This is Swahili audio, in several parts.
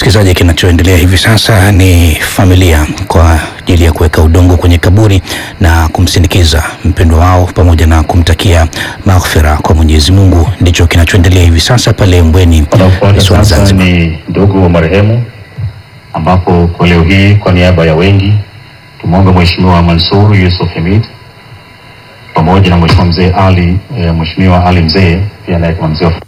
msikilizaji, kinachoendelea hivi sasa ni familia kwa ajili ya kuweka udongo kwenye kaburi na kumsindikiza mpendwa wao pamoja na kumtakia maghfira kwa Mwenyezi Mungu. Ndicho kinachoendelea hivi sasa pale Mbweni Wanaofuata visiwani sasa Zanzibar. ni ndugu wa marehemu, ambapo kwa leo hii kwa niaba ya wengi tumwombe Mheshimiwa Mansur Yusuf Hamid pamoja na Mheshimiwa Mzee Ali eh, Mheshimiwa Ali Mzee pia naye kama mzee wa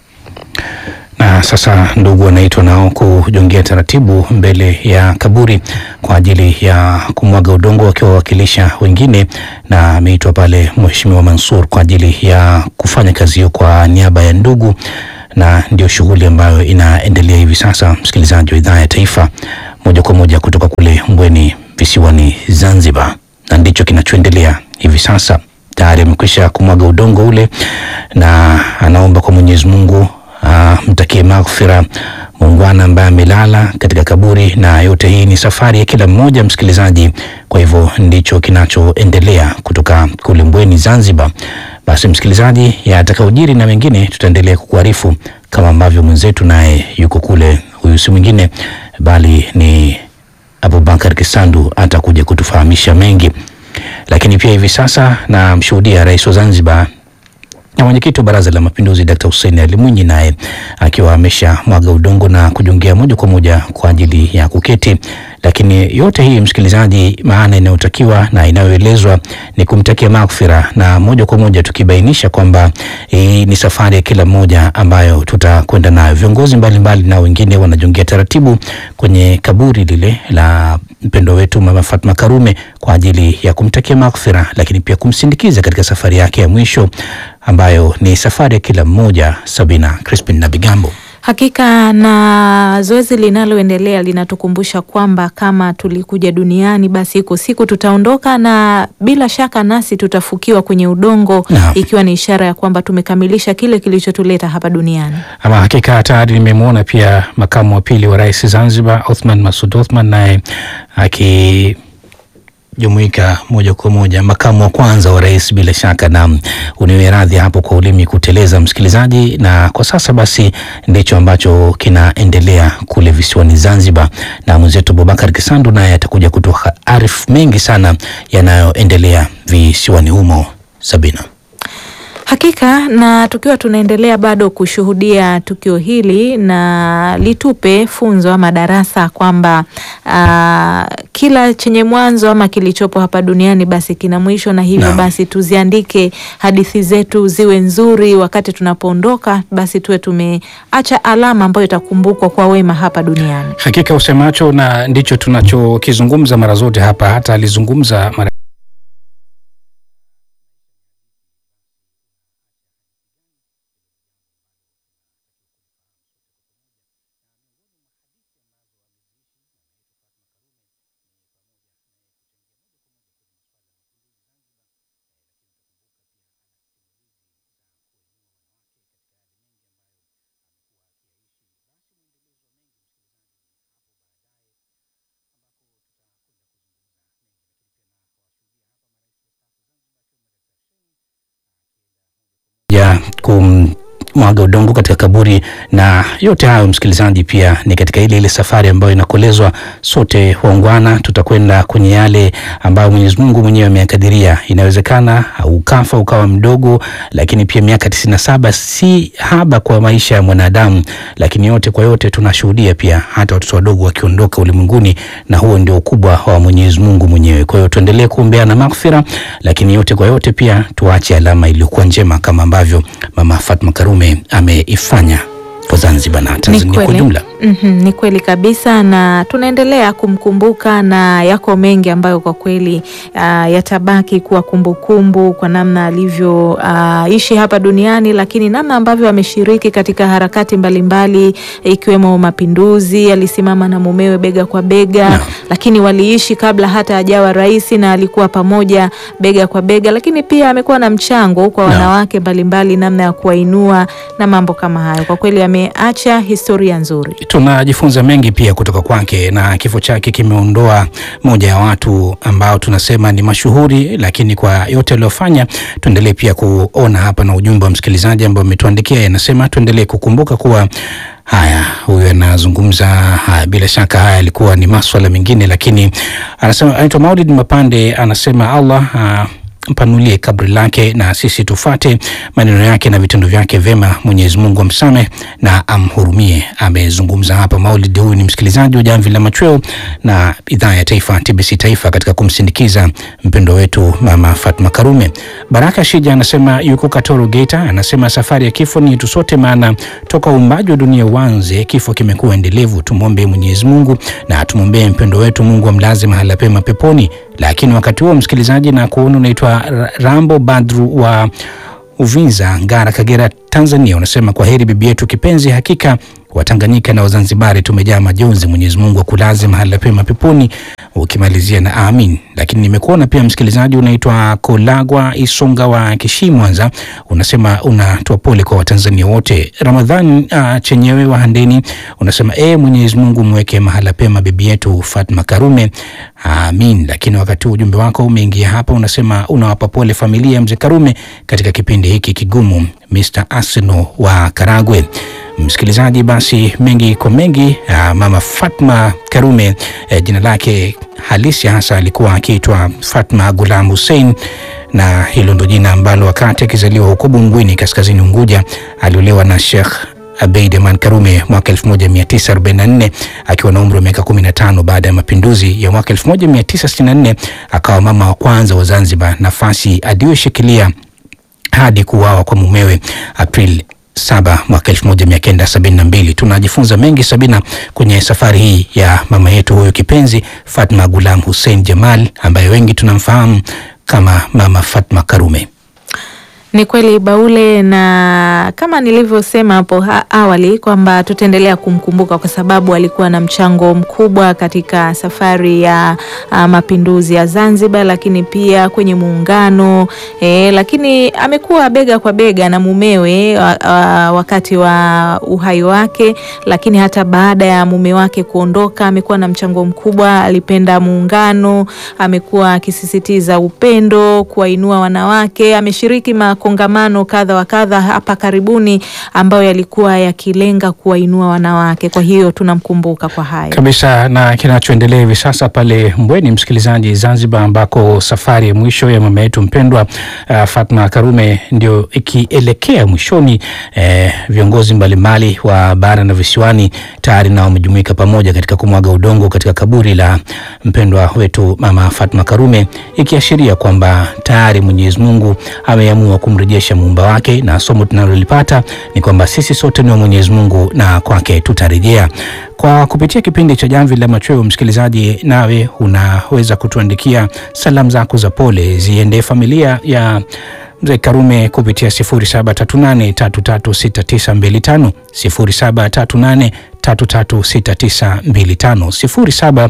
Na sasa ndugu wanaitwa nao kujongea taratibu mbele ya kaburi kwa ajili ya kumwaga udongo wakiwawakilisha wengine, na ameitwa pale Mheshimiwa Mansur kwa ajili ya kufanya kazi hiyo kwa niaba ya ndugu, na ndio shughuli ambayo inaendelea hivi sasa, msikilizaji wa idhaa ya Taifa, moja kwa moja kutoka kule Mbweni visiwani Zanzibar, na ndicho kinachoendelea hivi sasa. Tayari amekwisha kumwaga udongo ule na anaomba kwa Mwenyezi Mungu mtakie maghfira muungwana ambaye amelala katika kaburi, na yote hii ni safari ya kila mmoja msikilizaji. Kwa hivyo ndicho kinachoendelea kutoka kule Mbweni Zanzibar. Basi msikilizaji, yatakaojiri na mengine tutaendelea kukuarifu kama ambavyo mwenzetu naye yuko kule, huyu si mwingine bali ni Abubakar Kisandu atakuja kutufahamisha mengi, lakini pia hivi sasa namshuhudia rais wa Zanzibar na mwenyekiti wa Baraza la Mapinduzi Dkt. Hussein Ali Mwinyi naye akiwa amesha mwaga udongo na kujongea moja kwa moja kwa ajili ya kuketi. Lakini yote hii msikilizaji, maana inayotakiwa na inayoelezwa ni kumtakia maghfira, na moja kwa moja tukibainisha kwamba hii ni safari ya kila mmoja ambayo tutakwenda nayo. Viongozi mbalimbali na wengine wanajongea taratibu kwenye kaburi lile la mpendo wetu Mama Fatma Karume kwa ajili ya kumtakia maghfira, lakini pia kumsindikiza katika safari yake ya mwisho ambayo ni safari ya kila mmoja. Sabina Crispin na Bigambo. Hakika na zoezi linaloendelea linatukumbusha kwamba kama tulikuja duniani basi iko siku tutaondoka, na bila shaka nasi tutafukiwa kwenye udongo Naam. ikiwa ni ishara ya kwamba tumekamilisha kile kilichotuleta hapa duniani. Ama hakika tayari nimemwona pia makamu wa pili wa rais Zanzibar Othman Masud Othman naye akijumuika moja kwa moja, makamu wa kwanza wa rais bila shaka, na uniwe radhi hapo kwa ulimi kuteleza msikilizaji. Na kwa sasa basi ndicho ambacho kinaendelea kule visiwani Zanzibar, na mwenzetu Abubakar Kisandu naye atakuja kutoa arifu mengi sana yanayoendelea visiwani humo. Sabina. Hakika na tukiwa tunaendelea bado kushuhudia tukio hili na litupe funzo ama darasa kwamba ah, kila chenye mwanzo ama kilichopo hapa duniani basi kina mwisho, na hivyo Naam. basi tuziandike hadithi zetu ziwe nzuri. Wakati tunapoondoka, basi tuwe tumeacha alama ambayo itakumbukwa kwa wema hapa duniani. Hakika usemacho na ndicho tunachokizungumza mara zote hapa, hata alizungumza mara ya kumwaga udongo katika kaburi, na yote hayo msikilizaji, pia ni katika ile ile safari ambayo inakolezwa. Sote waungwana tutakwenda kwenye yale ambayo Mwenyezi Mungu mwenyewe ameyakadiria. Inawezekana ukafa ukawa mdogo, lakini pia miaka tisini na saba si haba kwa maisha ya mwanadamu, lakini yote kwa yote tunashuhudia pia hata watoto wadogo wakiondoka ulimwenguni, na huo ndio ukubwa wa Mwenyezi Mungu mwenyewe. Kwa hiyo tuendelee kuombeana maghfira, lakini yote kwa yote pia tuache alama iliyokuwa njema kama ambavyo Mama Fatma Karume ameifanya kwa Zanzibar na Tanzania kwa kweli. jumla. Mhm, ni kweli kabisa, na tunaendelea kumkumbuka na yako mengi ambayo kwa kweli ah, yatabaki kuwa kumbukumbu kwa namna alivyoishi hapa duniani, lakini namna ambavyo ameshiriki katika harakati mbalimbali ikiwemo mapinduzi. Alisimama na mumewe bega kwa bega Naam. lakini waliishi kabla hata ajawa rais na alikuwa pamoja bega kwa bega, lakini pia amekuwa na mchango kwa Naam. wanawake mbalimbali, namna ya kuwainua na mambo kama hayo. Kwa kweli ameacha historia nzuri. Tunajifunza mengi pia kutoka kwake, na kifo chake kimeondoa moja ya watu ambao tunasema ni mashuhuri, lakini kwa yote aliyofanya, tuendelee pia kuona hapa na ujumbe wa msikilizaji ambao umetuandikia, yanasema tuendelee kukumbuka kuwa Haya, huyu anazungumza haya, bila shaka haya yalikuwa ni maswala mengine, lakini anasema anaitwa Maulid Mapande, anasema Allah ah, mpanulie kabri lake na sisi tufate maneno yake na vitendo vyake vyema. Mwenyezi Mungu amsame na amhurumie. Amezungumza hapa Maulid. Huyu ni msikilizaji wa Jamvi la Machweo na idhaa ya taifa TBC Taifa katika kumsindikiza mpendo wetu Mama Fatma Karume. Baraka Shija anasema yuko Katoro Geita, anasema safari ya kifo ni yetu sote, maana toka uumbaji wa dunia uanze kifo kimekuwa endelevu. Tumwombe Mwenyezi Mungu na tumwombee mpendo wetu, Mungu amlaze mahala pema peponi. Lakini wakati huo msikilizaji, na kuona unaitwa Ra- Rambo Badru wa Uvinza, Ngara, Kagera, Tanzania, unasema kwa heri bibi yetu kipenzi, hakika Watanganyika na Wazanzibari tumejaa majonzi. Mwenyezi Mungu akulaze mahala pema peponi, ukimalizia na amin. Lakini nimekuona pia msikilizaji unaitwa Kolagwa Isonga wa Kishi, Mwanza, unasema unatoa pole kwa Watanzania wote. Ramadhan uh, chenyewe wa Handeni unasema e, Mwenyezi Mungu mweke mahala pema bibi yetu Fatma Karume, amin. Lakini wakati huu ujumbe wako umeingia hapa, unasema unawapa pole familia ya mzee Karume katika kipindi hiki kigumu. Mr Arsenal wa Karagwe. Msikilizaji, basi mengi kwa mengi, ah, mama Fatma Karume eh, jina lake halisi hasa alikuwa akiitwa Fatma Gulam Hussein, na hilo ndo jina ambalo wakati akizaliwa huko Bungwini kaskazini Unguja aliolewa na Sheikh Abeid Aman Karume mwaka 1944 akiwa na umri wa miaka 15. Baada ya mapinduzi ya mwaka 1964 akawa mama wa kwanza wa Zanzibar, nafasi aliyoshikilia hadi kuuawa kwa mumewe April saba mwaka elfu moja mia kenda sabini na mbili. Tunajifunza mengi Sabina kwenye safari hii ya mama yetu huyu kipenzi Fatma Gulam Hussein Jamal ambaye wengi tunamfahamu kama mama Fatma Karume. Ni kweli Baule, na kama nilivyosema hapo ha- awali kwamba tutaendelea kumkumbuka kwa sababu alikuwa na mchango mkubwa katika safari ya ah, mapinduzi ya Zanzibar, lakini pia kwenye muungano eh, lakini amekuwa bega kwa bega na mumewe wa- wa- wakati wa uhai wake, lakini hata baada ya mume wake kuondoka amekuwa na mchango mkubwa. Alipenda muungano, amekuwa akisisitiza upendo, kuwainua wanawake. Ameshiriki makongamano kadha wa kadha hapa karibuni ambayo yalikuwa yakilenga kuwainua wanawake. Kwa hiyo tunamkumbuka kwa hayo. kabisa na kinachoendelea hivi sasa pale Mbweni, msikilizaji, Zanzibar, ambako safari ya mwisho ya mama yetu mpendwa uh, Fatma Karume ndio ikielekea mwishoni. Eh, viongozi mbalimbali wa bara na visiwani tayari nao wamejumuika pamoja katika kumwaga udongo katika kaburi la mpendwa wetu mama Fatma Karume, ikiashiria kwamba tayari Mwenyezi Mungu ameamua kumrejesha muumba wake, na somo tunalolipata ni kwamba sisi sote ni wa Mwenyezi Mungu na kwake tutarejea. Kwa kupitia kipindi cha Jamvi la Machweo, msikilizaji, nawe unaweza kutuandikia salamu zako za pole ziende familia ya mzee Karume kupitia 0738336925 0738336925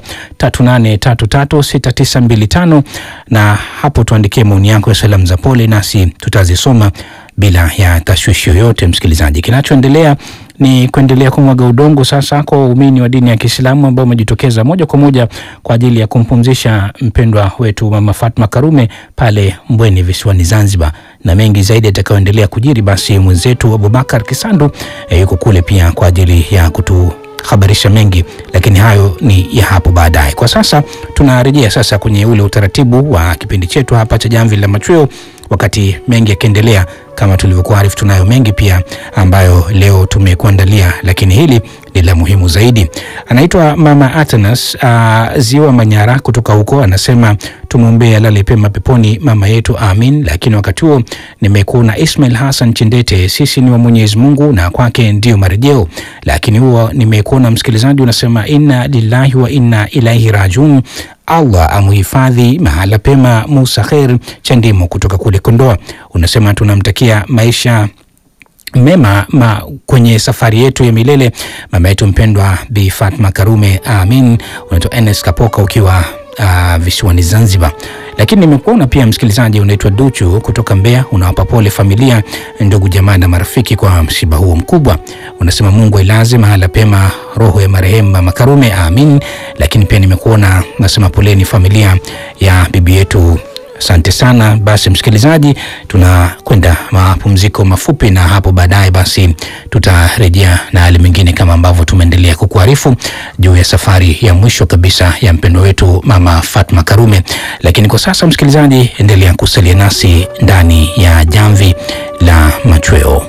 0738336925 na hapo tuandikie maoni yako ya salamu za pole, nasi tutazisoma bila ya tashwishi yoyote. Msikilizaji, kinachoendelea ni kuendelea kumwaga udongo sasa kwa waumini wa dini ya Kiislamu ambao wamejitokeza moja kwa moja kwa ajili ya kumpumzisha mpendwa wetu mama Fatma Karume pale Mbweni visiwani Zanzibar, na mengi zaidi yatakayoendelea kujiri, basi mwenzetu Abubakar Kisandu eh, yuko kule pia kwa ajili ya kutu habarisha mengi, lakini hayo ni ya hapo baadaye. Kwa sasa tunarejea sasa kwenye ule utaratibu wa kipindi chetu hapa cha Jamvi la Machweo, wakati mengi yakiendelea kama tulivyokuarifu, tunayo mengi pia ambayo leo tumekuandalia, lakini hili ni la muhimu zaidi. Anaitwa Mama Atanas uh, Ziwa Manyara kutoka huko, anasema tumwombee alale pema peponi mama yetu, amin. Lakini wakati huo nimekuona Ismail Hassan Chindete, sisi ni wa Mwenyezi Mungu na kwake ndio marejeo. Lakini huo nimekuona msikilizaji unasema inna lillahi wa inna ilaihi rajiun. Allah amuhifadhi mahala pema Musa Khair Chandimo kutoka kule Kondoa, unasema tunamtakia maisha mema ma kwenye safari yetu ya milele mama yetu mpendwa Bi Fatma Karume, amin. Unaitwa Enes Kapoka ukiwa uh, visiwani Zanzibar. Lakini nimekuona pia msikilizaji, unaitwa Duchu kutoka Mbeya, unawapa pole familia, ndugu, jamaa na marafiki kwa msiba huo mkubwa. Unasema Mungu ailaze mahala pema roho ya marehemu mama Karume, amin. Lakini pia nimekuona nasema poleni familia ya bibi yetu Asante sana. Basi msikilizaji, tunakwenda mapumziko mafupi, na hapo baadaye basi tutarejea na hali mengine kama kama ambavyo tumeendelea kukuarifu juu ya safari ya mwisho kabisa ya mpendwa wetu Mama Fatma Karume. Lakini kwa sasa, msikilizaji, endelea kusalia nasi ndani ya jamvi la machweo.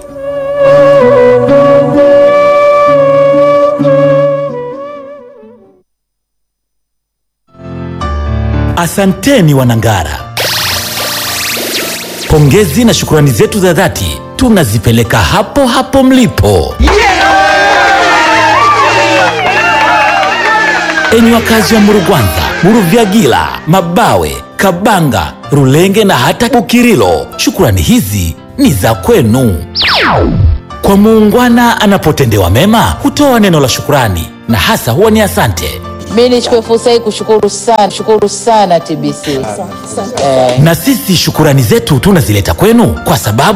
Asanteni Wanangara, pongezi na shukurani zetu za dhati tunazipeleka hapo hapo mlipo. Enyi wakazi wa Murugwanza, Muruvyagila, Mabawe, Kabanga, Rulenge na hata Bukirilo, shukurani hizi ni za kwenu. Kwa muungwana anapotendewa mema hutoa neno la shukurani na hasa huwa ni asante. Mi nichukue fursa hii kushukuru sana, shukuru sana TBC eh, Na sisi shukurani zetu tunazileta kwenu kwa sababu